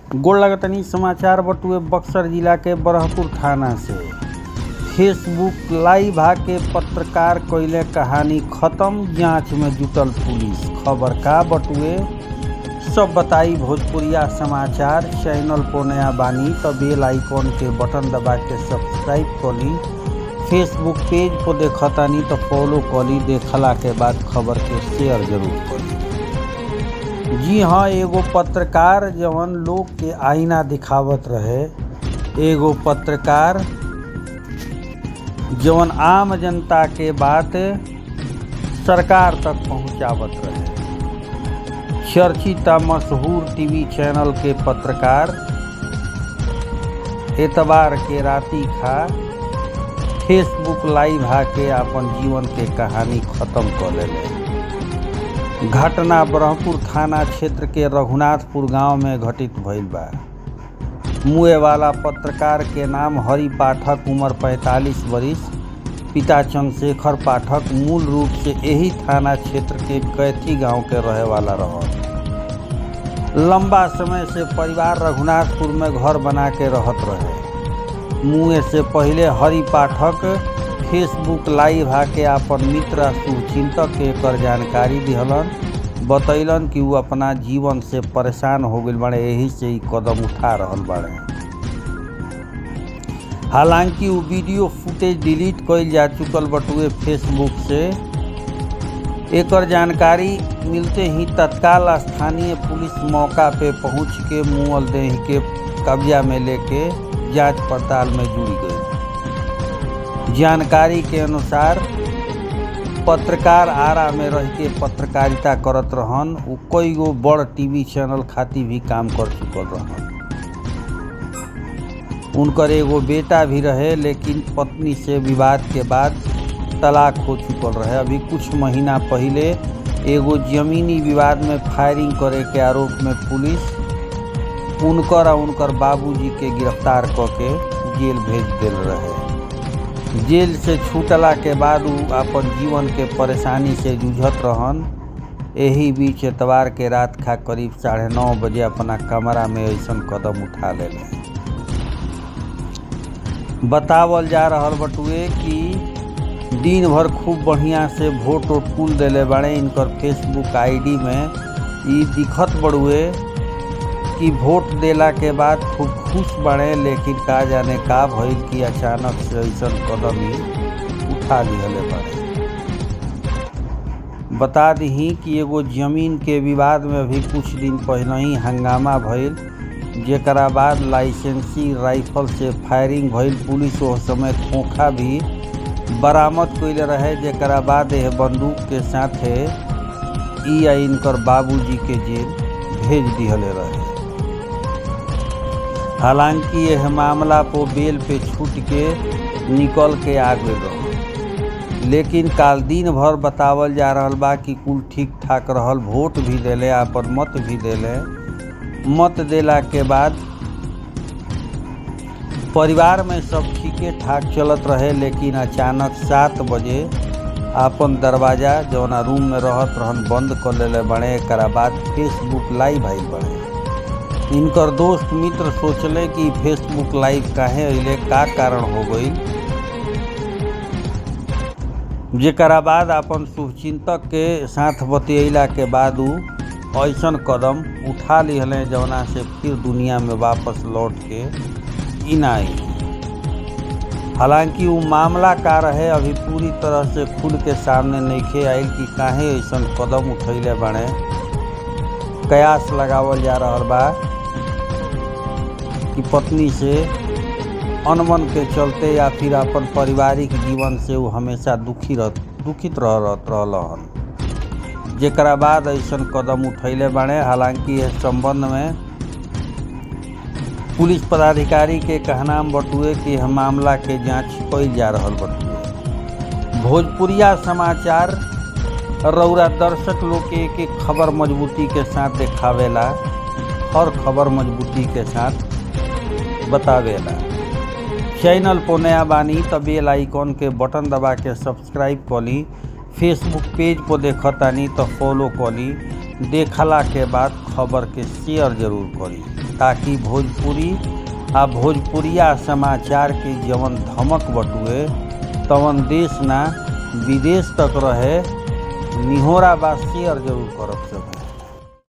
गोड़ लगतनी समाचार बटुए बक्सर जिला के बरहपुर थाना से फेसबुक लाइव आके पत्रकार कइले कहानी खत्म जांच में जुटल पुलिस खबर का बटुए सब बताई भोजपुरिया समाचार चैनल को नया बानी तो बेल आइकॉन के बटन दबा के सब्सक्राइब करी फेसबुक पेज को देखतानी तो फॉलो करी देखला के बाद खबर के शेयर जरूर करी जी हाँ एगो पत्रकार जवन लोग के आईना दिखावत रहे एगो पत्रकार जवन आम जनता के बात सरकार तक पहुंचावत रहे चर्चित मशहूर टीवी चैनल के पत्रकार एतबार के राती खा फेसबुक लाइव आके अपन जीवन के कहानी खत्म कर लेले घटना ब्रह्मपुर थाना क्षेत्र के रघुनाथपुर गांव में घटित भइल बा मुए वाला पत्रकार के नाम हरि पाठक उम्र 45 वरिष्ठ पिता चंद्रशेखर पाठक मूल रूप से यही थाना क्षेत्र के कैथी गांव के रहे वाला रह लंबा समय से परिवार रघुनाथपुर में घर बना के रहत रहे मुए से पहले हरि पाठक फेसबुक लाइव आके अपन मित्र शुभचिंतक के एकर जानकारी दिहलन बतैलन कि वो अपना जीवन से परेशान हो गई बड़े यही से ही कदम उठा रहल बाड़े हालांकि वो वीडियो फुटेज डिलीट कइल जा चुकल बटुए फेसबुक से एकर जानकारी मिलते ही तत्काल स्थानीय पुलिस मौका पे पहुंच के मुअल देह के कब्जा में लेके जांच पड़ताल में जुड़ गई जानकारी के अनुसार पत्रकार आरा में रह के पत्रकारिता करत रहन उ कई गो बड़ टीवी चैनल खातिर भी काम कर चुकल रहन उनकर एगो बेटा भी रहे लेकिन पत्नी से विवाद के बाद तलाक हो चुकल रहे अभी कुछ महीना पहले एगो जमीनी विवाद में फायरिंग करे के आरोप में पुलिस उनकर और उनकर बाबूजी के गिरफ्तार क के जेल भेज दिल रहे जेल से छूटला के बाद उ अपन जीवन के परेशानी से जूझत रहन यही बीच एतवार के रात खा करीब साढ़े नौ बजे अपना कमरा में ऐसन कदम उठा लेले बतावल जा रहल बटुए कि दिन भर खूब बढ़िया से वोट वोट कुल दिले बाड़े इनकर फेसबुक आईडी में ई दिखत बड़ुए कि वोट देला के बाद खूब खुश बने लेकिन का जाने का भइल कि अचानक से ऐसा कदम ही उठा लिहले बड़े बता दी कि एगो जमीन के विवाद में भी कुछ दिन पहले ही हंगामा भइल जेकरा बाद लाइसेंसी राइफल से फायरिंग भइल पुलिस उस समय खोखा भी बरामद कैले रहे जेकरा बाद यह बंदूक के साथे ई आ इनकर बाबूजी के जेल भेज दिहले रहे हालांकि यह मामला को बेल पे छूट के निकल के आ गए रहे लेकिन काल दिन भर बतावल जा रहल बा कि कुल ठीक ठाक रहल वोट भी दिले अपन मत भी दिले मत देला के बाद परिवार में सब ठीके ठाक चलत रहे लेकिन अचानक सात बजे अपन दरवाजा जौना रूम में रहत रहन बंद कर लेले बड़े एक बाद फेसबुक लाइव आइल बड़े इनकर दोस्त मित्र सोचले कि फेसबुक लाइव काहे अइले का कारण हो गई जेकरा बाद अपन शुभचिंतक के साथ बतियला के बाद उ ऐसन कदम उठा लिहले जौना से फिर दुनिया में वापस लौट के इन आई हालांकि वो मामला का रहे अभी पूरी तरह से खुल के सामने नइखे आयल कि काहे ऐसन कदम उठैले बने कयास लगावल जा रहल बा कि पत्नी से अनबन के चलते या फिर अपन पारिवारिक जीवन से वो हमेशा दुखी रह दुखित रह रहल हन जेकरा बाद ऐसन कदम उठैले बाड़े हालांकि इस संबंध में पुलिस पदाधिकारी के कहना बटुए कि यह मामला के जांच कइल जा रहल बटुए भोजपुरिया समाचार रौरा दर्शक लोग के एक एक खबर मजबूती के साथ देखावेला हर खबर मजबूती के साथ बतावेला चैनल पर नया बानी त बेल आइकॉन के बटन दबा के सब्सक्राइब कली फेसबुक पेज पर देखतानी तो फॉलो कली देखला के बाद खबर के शेयर जरूर करी ताकि भोजपुरी आ भोजपुरिया समाचार के जवन धमक बटुए तवन देश ना विदेश तक रहे निहोरा बा शेयर जरूर करब सब